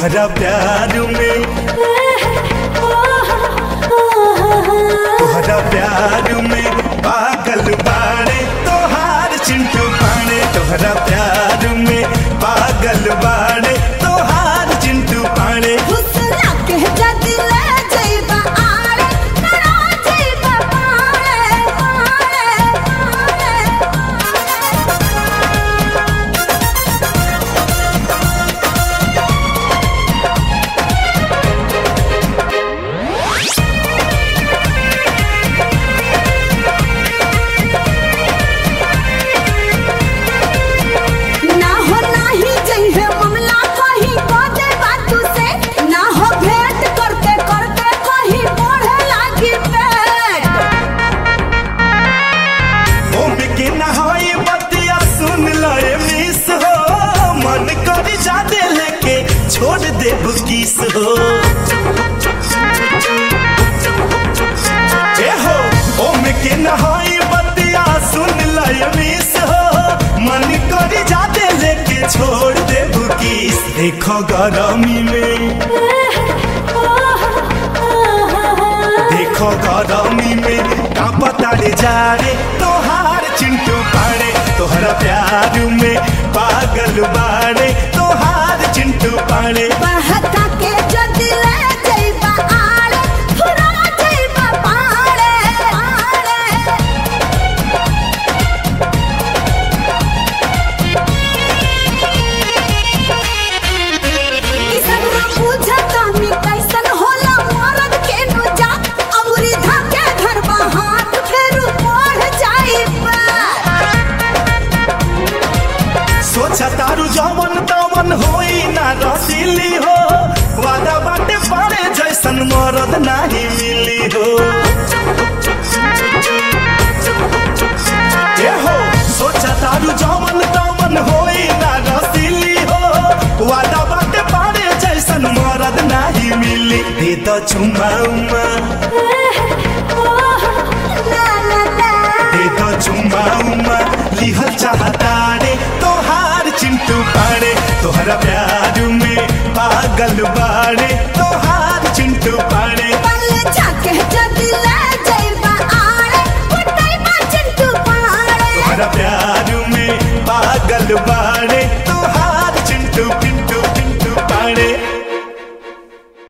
तोहरा प्यार में तोहरा प्यार में पागल बाड़े तोहार चिंटू पाड़े तोहरा प्यार में पागल बाड़े तोहार चिंटू पाड़े हुस्ना के जदी ले जइबा आड़े करा जइबा पाड़े पाड़े ना हो नाही जइहे मामला कहीं बाते बातू से ना हो भेंट करते करते कहीं बढ़े लागी पेट ओम के नहाई बतिया सुन लए मिस हो मन करी जादे लेके छोड़ दे बुकिस हो ए हो ओम के नहाई बतिया सुन लए मिस हो मन करी जादे लेके छोड़ दे बुकिस देखो गरमी में देखो गरमी में का पता रे जा रे तोहार चिंटू पाड़े तोहरा प्यार में पागल बाड़े तोहार चिंटू पाड़े बहता के जदी ले जइबा आड़े फुरा जइबा पाड़े पाड़े ई सब ना बुझता मी कैसन होला मरद के नु जा अमरी धके धरबा हाथ फेर बढ़ जाइबा सोचा तारू जवन तवन होई ना रसीली हो वादा बाटे पड़े जैसन मरद नाही मिली हो ए हो सोचा तारू जवन तवन होई ना रसीली हो वादा बाटे पड़े जैसन मरद नाही मिली दे तो चुमा उमा ला ला ला दे तो चुमा उमा लिहल चाहता रे तोहार चिंटू पाड़े तोहरा प्यार में पागल बाड़े तोहार चिंटू पाड़े पल्ले जाके जदी ले जइबा आड़े कुटाइबा चिंटू पाड़े तोहरा प्यार में पागल बा